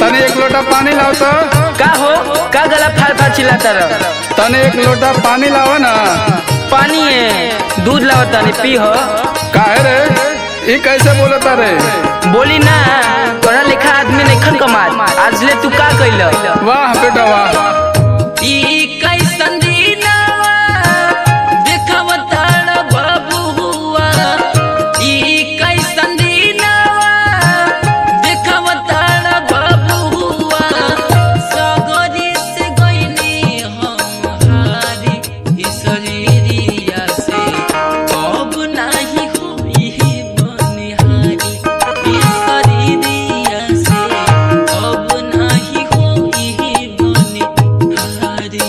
तने एक लोटा पानी लाओ तो का हो का गला फाड़ फाड़ चिल्लाता रह तने एक लोटा पानी लाओ ना पानी है दूध लावता नहीं पी हो काहे रे ई कैसे बोलता रे बोली ना तोरा लेखा आदमी नहीं खन कमाल आज ले तू का कैल वाह बेटा वाह ई कैसन दीनवा देखवताड़ बबुआ ई कैसन दीनवा देखवताड़ बबुआ सगरी से गइनी हम हारी ई शरीरिया से अब नाही होई बनिहारी ई शरीरिया से अब नाही होई बनिहारी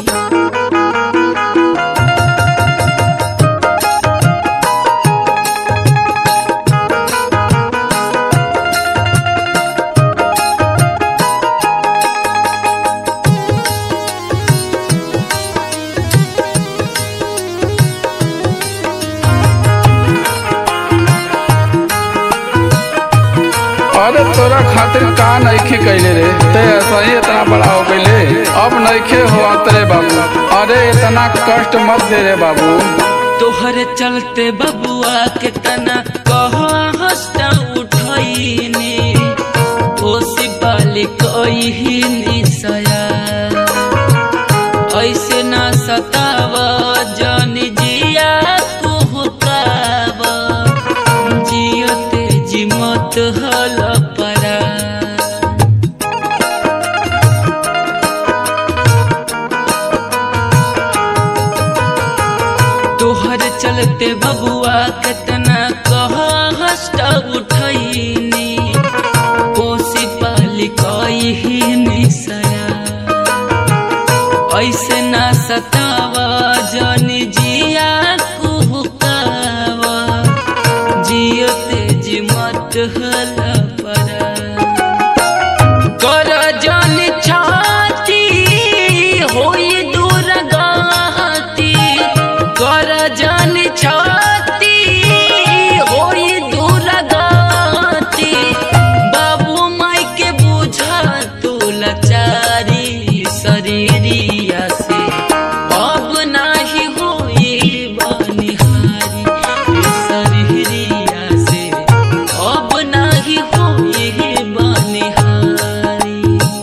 अरे तोरा खातिर का नइखे कैले रे ते ऐसा ही इतना बड़ा हो गईले अब नइखे हो तेरे बाबू अरे इतना कष्ट मत दे रे बाबू तोहरे चलते बबुआ के तना कह हस्ता उठैनी ओसी बाली कही निसया ऐसे ना सताव जन जिया कुहकाव जियते जिमत हल परा तोहर चलते बबुआ कितना कह हस्ट उठैनी कोसी पाली कही निसया ऐसे ना सताव जन जिया कुहकाव जियते जिमत हल परा कर जन छाती होई दूर गाती कर जन छाती होई दूर गाती बाबू माई के बुझा तू लाचारी शरीरिया से अब नाही होई बनिहारी शरीरिया से अब नाही होई बनिहारी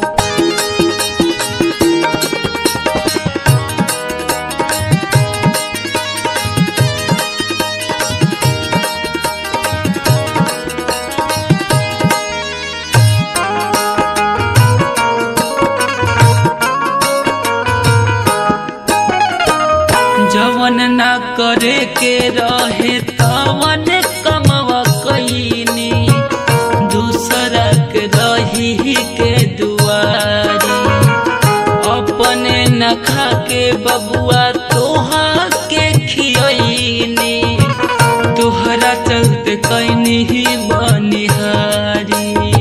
जवन ना करे के रहे तवन कमवा कईनी दूसरा के रही के दुआरी अपने न खा के बबुआ तोहा के खियनी तोहरा चलते कैनी बनिहारी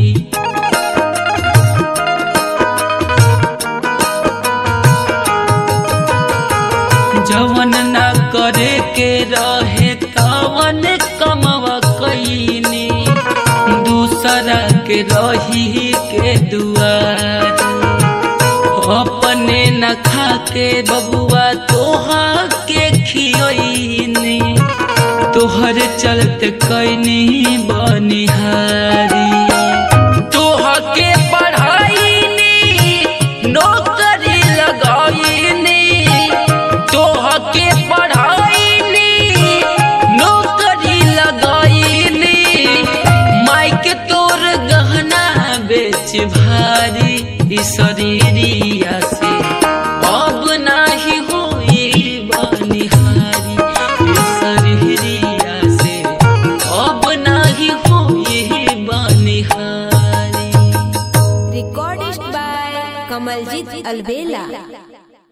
जवन ना करे के रहे तवन कमवा कईनी दूसरा के रही के दुआर अपने न खा के बबुआ तोहा के खियनी तोहर चलते कैनी बनिहारी तोह के पढ़ाईनी नौकरी लगाईनी तोह के पढ़ाईनी नौकरी लगाईनी माई के तोर गहना बेच भारी ई शरीरिया से अब नाही होई बनिहारी ई शरीरिया से अब नाही होई बनिहारी Recorded by Kamaljit Alvela.